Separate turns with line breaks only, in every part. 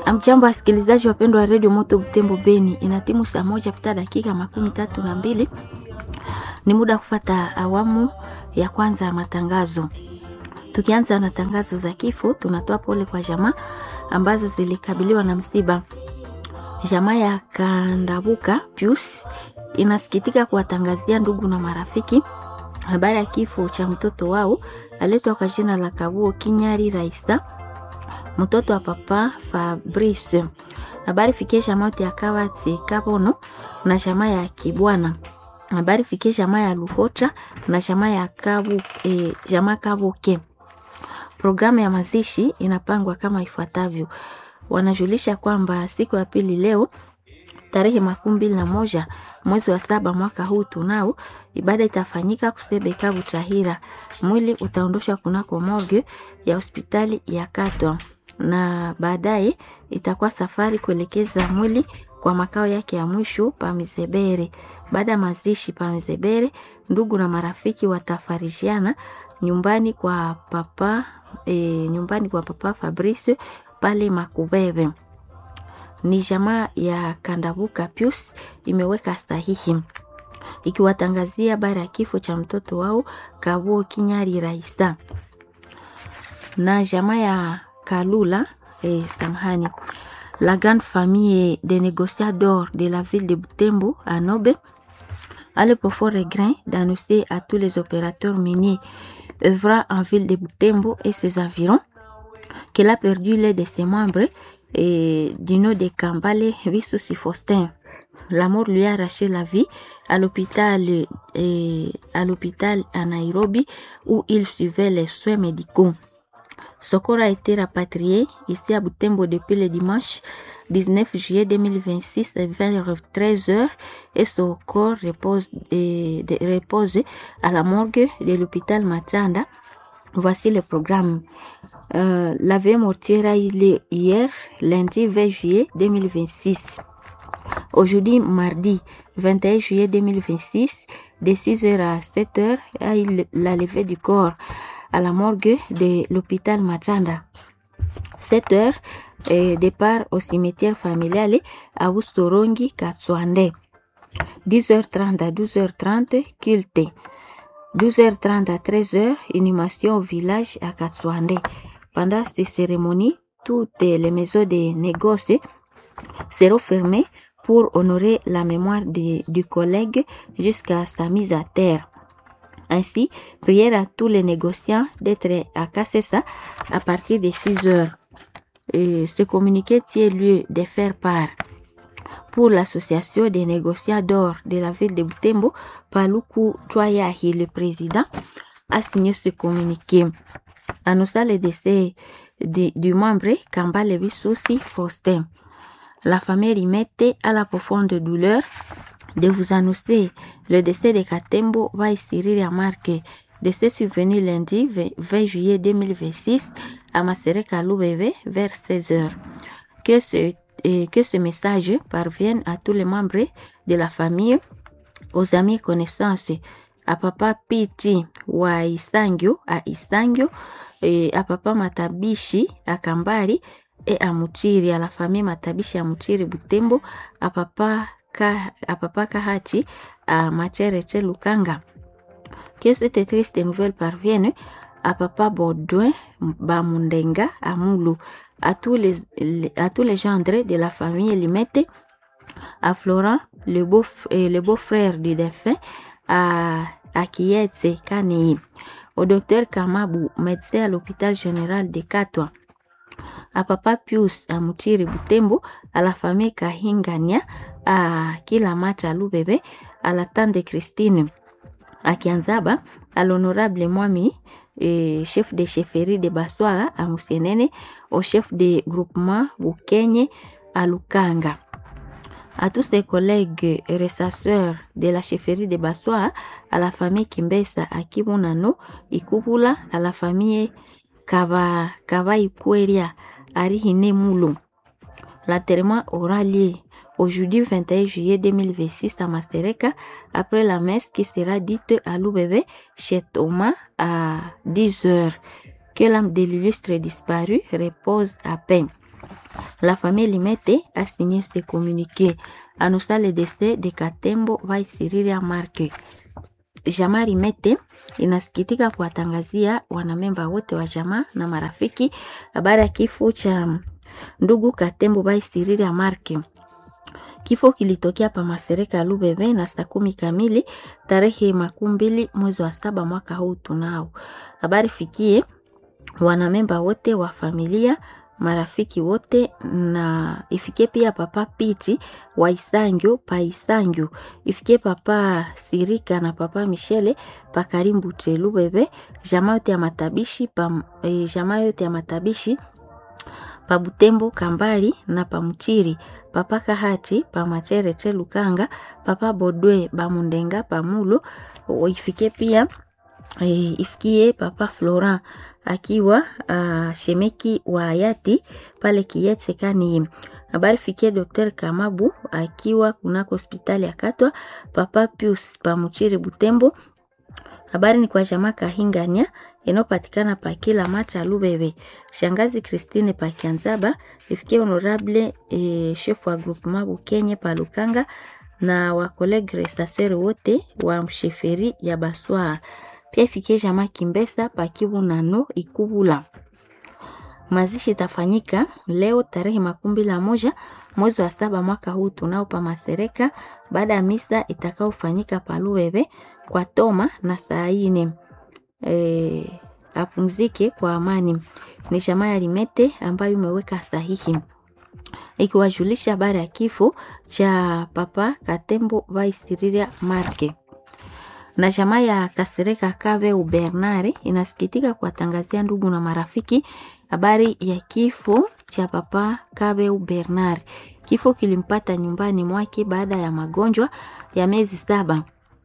Amjambo, wasikilizaji wapendwa wa redio Moto Butembo Beni, ina timu saa moja pita dakika makumi tatu na mbili. Ni muda kufata awamu ya kwanza ya matangazo. Tukianza na tangazo za kifo, tunatoa pole kwa jamaa ambazo zilikabiliwa na msiba. Jamaa ya Kandabuka Pius inasikitika kuwatangazia ndugu na marafiki habari ya kifo cha mtoto wao aletwa kwa jina la Kabuo Kinyari Raisa, mtoto wa papa Fabrice. Habari fikie jamaa ya Kawati Kabono na jamaa ya Kibwana. Habari fikie jamaa ya Luhota na jamaa ya Kabu, eh, jamaa Kabuke. Programu ya mazishi inapangwa kama ifuatavyo. Wanajulisha kwamba siku ya pili leo tarehe makumi mbili na moja mwezi wa saba mwaka huu tunao ibada itafanyika Kusebeka Butahira. Mwili utaondoshwa kunako morgue ya hospitali ya Katwa na baadaye itakuwa safari kuelekeza mwili kwa makao yake ya mwisho pa Mizebere. Baada ya mazishi pa Mizebere, ndugu na marafiki watafarishiana nyumbani kwa papa e, nyumbani kwa papa Fabrice pale Makubebe. Ni jamaa ya Kandabuka Pius imeweka sahihi ikiwatangazia habari ya kifo cha mtoto wao Kabuo Kinyari Raisa na jamaa ya Kalula eh, samahani la grande famille des négociateurs de la ville de Butembo à Nobe a le profond regret d'annoncer à tous les opérateurs miniers œuvrant en ville de Butembo et ses environs qu'elle a perdu l'un de ses membres et du nom de Kambale Visusi Faustin. La mort lui a arraché la vie à l'hôpital euh, à l'hôpital à Nairobi où il suivait les soins médicaux. Son corps a été rapatrié ici à Butembo depuis le dimanche 19 juillet 2026 vers 13h et son corps repose, euh, de- repose à la morgue de l'hôpital Matanda. Voici le programme. Euh, la veille mortuaire a eu lieu hier, lundi 20 juillet 2026. Aujourd'hui, mardi 21 juillet 2026, de 6h à 7h, a eu le- la levée du corps à la morgue de l'hôpital Matanda. 7h, euh, départ au cimetière familial à Wustorongi, Katswande. 10h30 à 12h30, culte. 12h30 à 13h, inhumation au village à Katswande. Pendant ces cérémonies, toutes les maisons de négoce seront fermées pour honorer la mémoire de- du collègue jusqu'à sa mise à terre. Ainsi, prière à tous les négociants d'être à Kassessa à partir de 6 heures. Et ce communiqué tient lieu de faire part pour l'association des négociants d'or de la ville de Butembo, Paluku Troyahi, le président, a signé ce communiqué. Annonçant le décès de- du membre Kambale Bissosi Faustin. La famille Rimette a la profonde douleur de vous annoncer le décès de Katembo Vaisiri Remarque. Décès survenu lundi 20 20 juillet 2026 à Masereka Loubeve vers 16h. Que ce, et que ce message parvienne à tous les membres de la famille, aux amis et connaissances, à papa Piti wa Isangio, à Isangio, et à papa Matabishi, à Kambari, et à Mutiri, à la famille Matabishi à Mutiri Butembo, à papa, Ka, à papa Kahachi, à Machereche Lukanga. Que cette triste nouvelle parvienne à papa Baudouin Bamundenga à Moulou, à tous les, les- à tous les gendres de la famille Limete, à Florent, le beau, euh, le beau-frère du défunt, à, à Kietse Kanei, au docteur Kamabu, médecin à l'hôpital général de Katwa, à papa Pius à Mutiri Butembo, à la famille Kahingania, à Kilamata Lubebe, à la tante de Christine, à Kianzaba, à l'honorable Mwami, et chef de chefferie de Baswara à Musienene, au chef de groupement Bukenye à Lukanga. À tous ses collègues et ressasseurs de la chefferie de Baswa, à la famille Kimbesa à Kibunano, Ikubula, à la famille Kava, Kava Ikweria, à Rihine Moulou. L'enterrement aura lieu aujourd'hui 21 juillet 2026 à Mastereka après la messe qui sera dite à Loubebe chez Thomas à 10 heures. Que l'âme de l'illustre disparu repose à paix. La famille Limete a signé ce communiqué annonçant le décès de Katembo Vaisiriria Marke. Jamaa Limete inasikitika kuwatangazia wanamemba wote wa jamaa na marafiki habari ya kifo cha ndugu Katembo Vaisiriria Marke. Kifo kilitokea pa Masereka Lubebe na saa kumi kamili tarehe makumi mbili mwezi wa saba mwaka huu tunao. Habari fikie wanamemba wote wa familia marafiki wote na ifikie pia papa Piti wa Isangyo pa Isangyo, ifikie papa Sirika na papa Michele pa Karimbu Lubebe, jamaa yote ya matabishi pa e, jamaa yote ya matabishi pa Butembo Kambali na pa Mchiri papa Kahati pa Machere te Lukanga papa Bodwe ba Mundenga pa Mulo ifikie pia e, ifikie papa Florent akiwa uh, shemeki wa hayati pale Kiyetse kani habari fikie Dr. Kamabu akiwa kunako hospitali ya Katwa papa Pius pa Mchiri Butembo. Habari ni kwa jamaa Kahingania inayopatikana pa kila mata Lubebe. Shangazi Christine pa Kianzaba ifikie honorable e, chef wa groupement Bukenye pa Lukanga na wa collègue restasseur wote wa msheferi ya Baswa pia ifikie jamaa Kimbesa pakibu nano ikubula. Mazishi itafanyika leo tarehe makumi la moja mwezi wa saba mwaka huu tunao pa Masereka, baada ya misa itakaofanyika pa Luwebe kwa toma na saa ine e, apumzike kwa amani. Ni jamaa ya Limete ambayo imeweka sahihi ikiwajulisha habari ya kifo cha papa Katembo Vaisiriria Marke na jamaa ya Kasereka Kave Ubernare inasikitika kuwatangazia ndugu na marafiki habari ya kifo cha papa Kave Ubernare. Kifo kilimpata nyumbani mwake baada ya magonjwa ya miezi saba,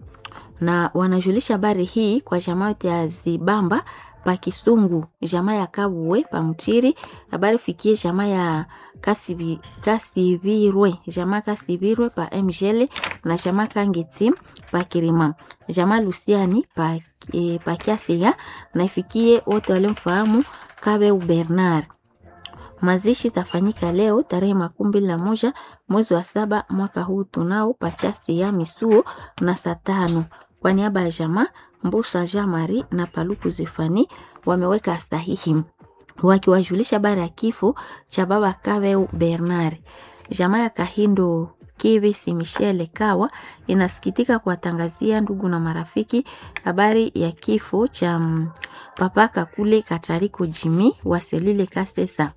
na wanajulisha habari hii kwa jamaa yote ya Zibamba pa Kisungu, jamaa ya Kabuwe pa Mchiri. Habari fikie jamaa ya Kasibi, Kasibirwe, jamaa Kasibirwe pa Mjele na jamaa Kangeti pa Kirima, jamaa Lusiani pa, e, pa Kiasiga na ifikie wote walimfahamu Kabe Bernard. Mazishi tafanyika leo tarehe makumi mbili na moja mwezi wa saba mwaka huu tunao pachasi ya Misuo na saa tano kwa niaba ya jamaa Mbusa Jean Marie na Paluku Zefani wameweka sahihi wakiwajulisha habari ya kifo cha baba Kaveu Bernard. Jamaa ya Kahindo Kivisi Michele Kawa inasikitika kuwatangazia ndugu na marafiki habari ya kifo cha papa Kakule Katariko Jimi wa Selile Kasesa.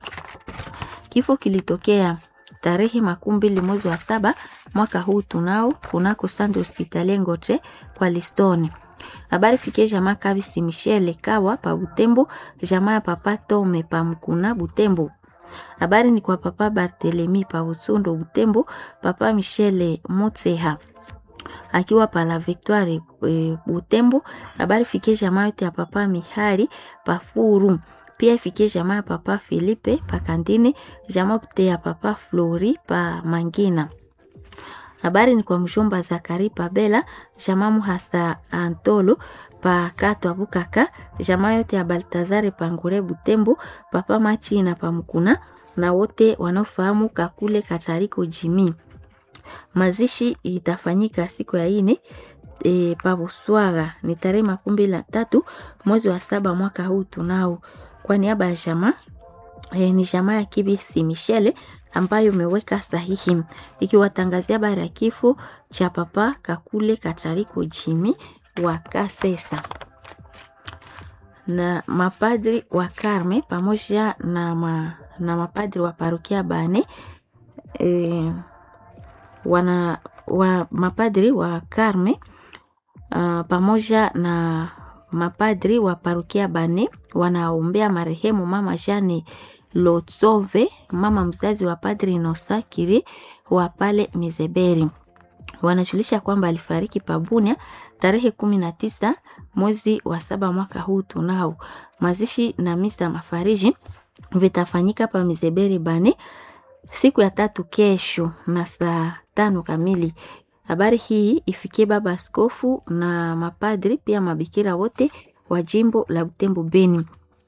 Kifo kilitokea tarehe makumi mbili mwezi wa saba mwaka huu tunao kunako Sande Hospitali Ngotre kwa Listoni. Habari fikie jamaa Kabisi Michele Kawa pa Butembo, jamaa ya papa Tome pa Mkuna Butembo. Habari ni kwa papa Barthelemy pa Utsundo Butembo, papa Michele Motseha akiwa pa la Victoire e, Butembo. Habari fikie jamaa yote ya papa Mihari pa Furu. Pia ifikie jamaa ya papa Filipe pa Kandine, jamaa yote ya papa Flori pa Mangina. Habari ni kwa mjomba Zakari Pabela, jamaa Muhasa Antolo pa Katwa Bukaka, jamaa yote ya Baltazare Pangure Butembo, papa Machina pa Mkuna na wote wanaofahamu Kakule Katariko Jimi. Mazishi itafanyika siku ya ine e, pa Buswaga ni tarehe makumi mbili na tatu mwezi wa saba mwaka huu tunao. Kwa niaba ya jamaa e, ni jamaa ya Kibisi Michele ambayo imeweka sahihi ikiwatangazia habari ya kifo cha papa Kakule Katariko Jimi wa Kasesa na mapadri wa Karme pamoja na, ma, na mapadri wa parokia Bane e, wana wa mapadri wa Karme uh, pamoja na mapadri wa parokia Bane wanaombea marehemu mama Jane Lotsove, mama mzazi wa padri Inosa Kiri wa pale Mizeberi. Wanajulisha kwamba alifariki Pabunia tarehe kumi na tisa mwezi wa saba mwaka huu tunao. Mazishi na misa mafariji vitafanyika pa Mizeberi Bane siku ya tatu kesho na saa tano kamili. Habari hii ifikie baba askofu na mapadri pia mabikira wote wa jimbo la Butembo Beni.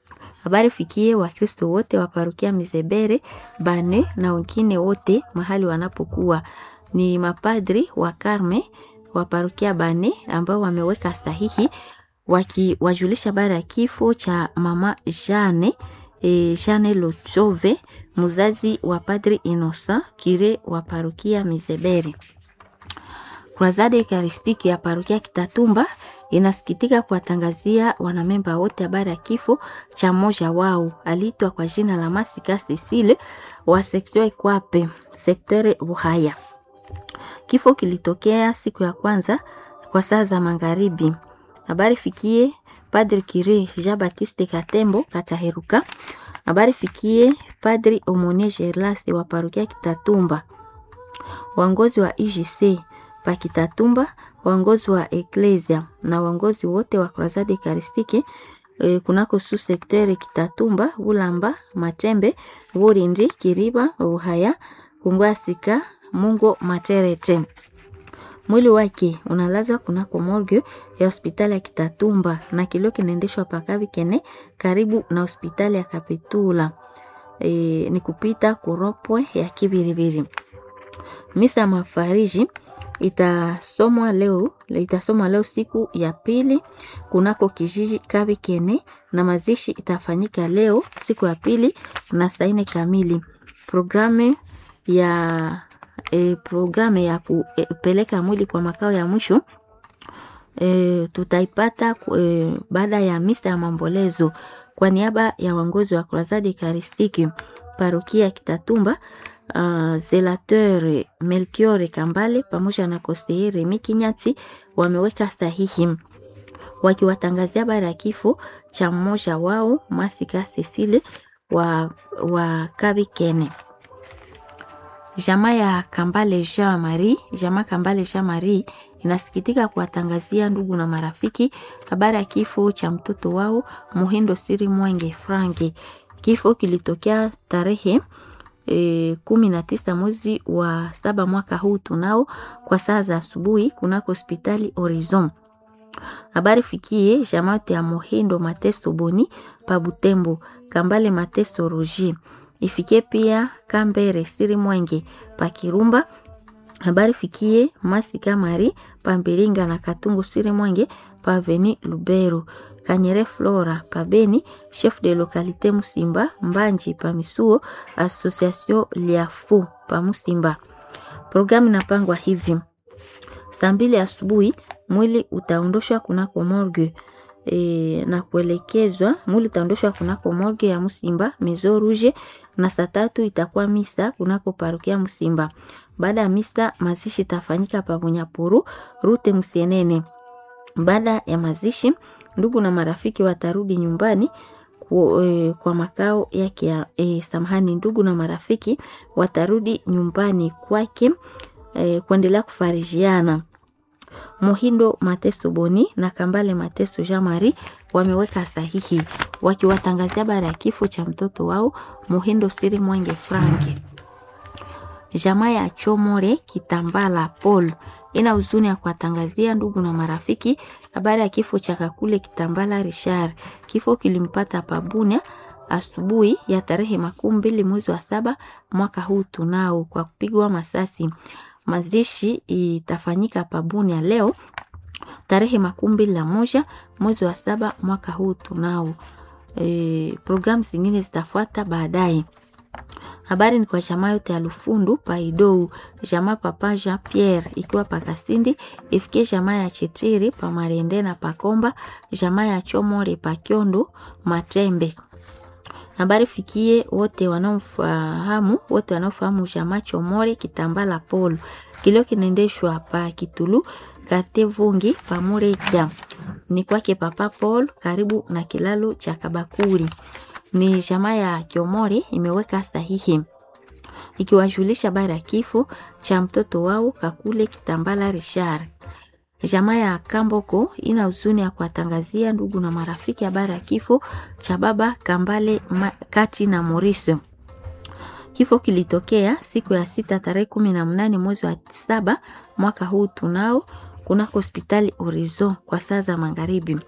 Habari fikie Wakristo wote wa parokia Mizebere Bane na wengine wote mahali wanapokuwa. Ni mapadri wa Karme wa parokia Bane ambao wameweka sahihi wakiwajulisha habari ya kifo cha mama Jane e, Jane Lochove mzazi wa padri Innocent kire wa parokia Mizebere. Kruzade Ekaristiki ya parokia Kitatumba inasikitika kuwatangazia wanamemba wote habari ya kifo cha mmoja wao aliitwa kwa jina la Masika Cecile wa sektio Ikwape sektere Buhaya. Kifo kilitokea siku ya kwanza kwa saa za magharibi. Habari fikie Padri Kire Jean Baptiste Katembo Kataheruka. Habari fikie Padri Omonie Gerlas wa parokia Kitatumba, waongozi wa IGC pa Kitatumba, waongozi wa Eklesia na waongozi wote wa Kruzade Ekaristiki e, kunako su sektere Kitatumba, Bulamba, Matembe, Burindi, Kiriba, Buhaya, Kungwasika, Mungo, Materete. Mwili wake unalazwa kunako morgue ya hospitali ya Kitatumba na kilio kinaendeshwa pakavi kene karibu na hospitali ya Kapitula. E, ni kupita kuropwe ya Kibiribiri. Misa ya mafariji itasomwa leo, itasomwa leo siku ya pili kunako kijiji Kabi Kene na mazishi itafanyika leo siku ya pili na saa nne kamili. Programu ya e, programu ya kupeleka mwili kwa makao ya mwisho e, tutaipata e, baada ya misa ya maombolezo kwa niaba ya waongozi wa Kruzade Ekaristiki parokia Kitatumba. Uh, Zelateur Melchior Kambale pamoja na Koseye Remi Kinyati wameweka sahihi wakiwatangazia habari ya kifo cha mmoja wao Masika Cecile wa, wa Kabikene. Jamaa ya Kambale Jean Marie, jamaa Kambale Jean Marie inasikitika kuwatangazia ndugu na marafiki habari ya kifo cha mtoto wao Muhindo Siri Mwenge Franki. Kifo kilitokea tarehe E, kumi na tisa mwezi wa saba mwaka huu tunao kwa saa za asubuhi kunako hospitali Horizon. Habari fikie jamaote ya Mohindo Mateso Boni pa Butembo, Kambale Mateso Roji ifikie pia Kambere Siri Mwenge pa Kirumba. Habari fikie Masika Mari pa Mbilinga na Katungu Siri Mwenge pa Veni Lubero Kanyere Flora Pabeni, chef de localité Musimba Mbanji pa Misuo, association Liafu pa Musimba. Programu inapangwa hivi: saa mbili asubuhi mwili utaondoshwa kunako morgue e, na kuelekezwa mwili utaondoshwa kunako morgue ya Musimba Maison Rouge, na saa tatu itakuwa misa kunako parokia Musimba. Baada ya misa mazishi itafanyika pa Bunyapuru rute Musienene. Baada ya mazishi ndugu na marafiki watarudi nyumbani kwa, e, kwa makao yake ya e, samahani, ndugu na marafiki watarudi nyumbani kwake e, kuendelea kufarijiana. Muhindo Mateso Boni na Kambale Mateso Jean Marie wameweka sahihi wakiwatangazia habari ya kifo cha mtoto wao Muhindo Siri Mwenge Franki. Jamaa ya Chomore Kitambala Paul ina huzuni ya kuwatangazia ndugu na marafiki habari ya kifo cha Kakule Kitambala Richard. Kifo kilimpata Pabunia asubuhi ya tarehe makumi mbili mwezi wa saba mwaka huu tunao kwa kupigwa masasi. Mazishi itafanyika Pabunia leo tarehe makumi mbili na moja mwezi wa saba mwaka huu tunao. E, programu zingine zitafuata baadaye. Habari ni kwa jamaa yote ya Lufundu Paidou, jamaa papa Jean Pierre ikiwa Pakasindi, ifikie jamaa ya Chetiri pa Marende na Pakomba, jamaa ya Chomore Pakyondo Matembe. Habari fikie wote wanaofahamu wote wanaofahamu jamaa Chomore Kitambala Paul. Kilio kinaendeshwa pa Kitulu Karte Vungi pa Mureja. Ni kwake papa Paul karibu na kilalo cha Kabakuri ni jamaa ya Kiomori imeweka sahihi ikiwajulisha habari ya kifo cha mtoto wao Kakule Kitambala Richard. Jamaa ya Kamboko ina huzuni ya kuwatangazia ndugu na marafiki habari ya kifo cha baba Kambale Kati na Maurice. Kifo kilitokea siku ya sita tarehe kumi na mnane mwezi wa saba mwaka huu tunao kunako hospitali Horizon kwa saa za magharibi.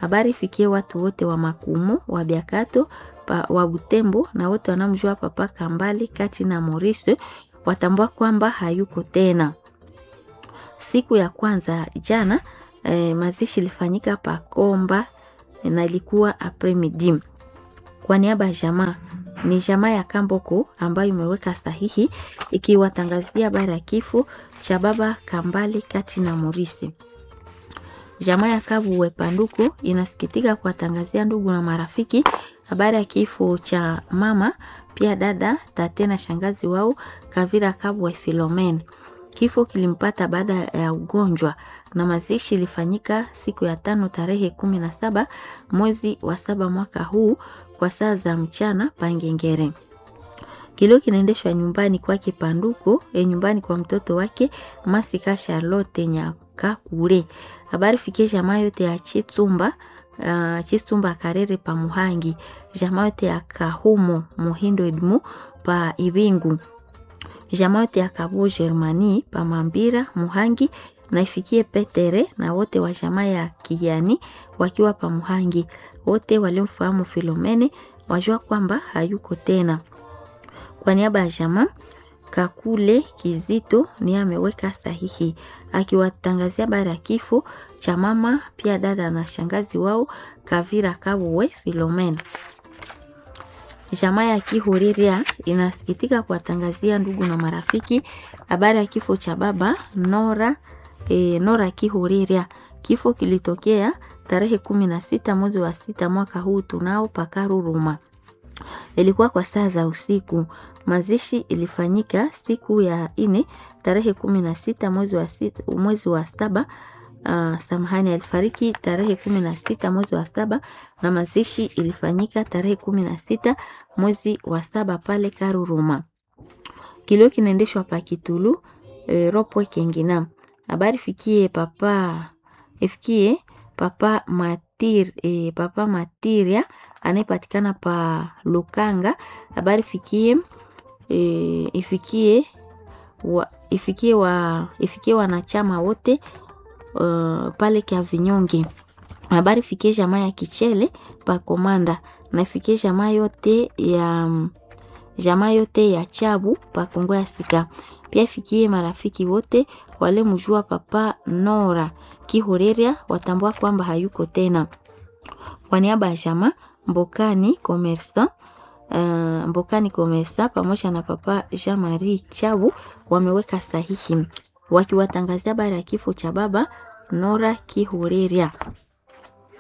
Habari ifikie watu wote wa Makumu, wa Biakato, pa, wa Butembo na wote wanamjua Papa Kambali kati na Maurice watambua kwamba hayuko tena. Siku ya kwanza jana eh, mazishi ilifanyika Pakomba na ilikuwa apremidi. Kwa niaba ya jamaa ni jamaa ya Kamboko ambayo imeweka sahihi ikiwatangazia habari ya kifo cha baba Kambali kati na Morisi. Jamaa ya Kabuwe Panduku inasikitika kuwatangazia ndugu na marafiki habari ya kifo cha mama pia dada tate na shangazi wao Kavira Kabuwe Filomen. Kifo kilimpata baada ya ugonjwa na mazishi ilifanyika siku ya tano tarehe kumi na saba mwezi wa saba mwaka huu kwa saa za mchana Pangengere. Kilio kinaendeshwa nyumbani kwake Panduko, e nyumbani kwa mtoto wake Masika Charlotte Nyakakure. Habari fikie jamaa yote ya Chitsumba uh, Chitsumba Karere pa Muhangi, jamaa yote ya Kahumo Muhindo Edmu pa Ibingu, jamaa yote ya Kabu Germani pa Mambira Muhangi na ifikie Petere na wote wa jamaa ya Kijani wakiwa pa Muhangi. Wote walimfahamu Filomene wajua kwamba hayuko tena. Kwa niaba ya jamaa Kakule Kizito ni ameweka sahihi akiwatangazia habari ya kifo cha mama pia dada na shangazi wao Kavira Kabuwe Filomena. Jamaa ya Kihuriria inasikitika kuwatangazia ndugu na marafiki habari ya kifo cha baba Nora, e, Nora Kihuriria. Kifo kilitokea tarehe kumi na sita mwezi wa sita mwaka huu tunao Pakaruruma. Ilikuwa kwa saa za usiku. Mazishi ilifanyika siku ya ine tarehe kumi na sita mwezi wa sita, mwezi wa saba. Uh, samahani, alifariki tarehe kumi na sita mwezi wa saba na mazishi ilifanyika tarehe kumi na sita mwezi wa saba pale Karuruma. Kilio kinaendeshwa pa Kitulu e, Ropwe Kengina. Habari fikie papa ifikie papa Matir, e, papa Matiria anayepatikana pa Lukanga. Habari fikie e, ifikie wa, ifikie wa ifikie wanachama wote uh, pale kia vinyonge. Habari fikie jamaa ya Kichele pa Komanda na ifikie jamaa yote ya jamaa yote ya Chabu pa Kongo ya Sika. Pia ifikie marafiki wote wale mjua papa Nora Kihoreria watambua kwamba hayuko tena. Kwa niaba ya jamaa Mbokani Komersa uh, Mbokani Komersa pamoja na papa Jean Marie Chabu wameweka sahihi wakiwatangazia habari ya kifo cha baba Nora Kihoreria.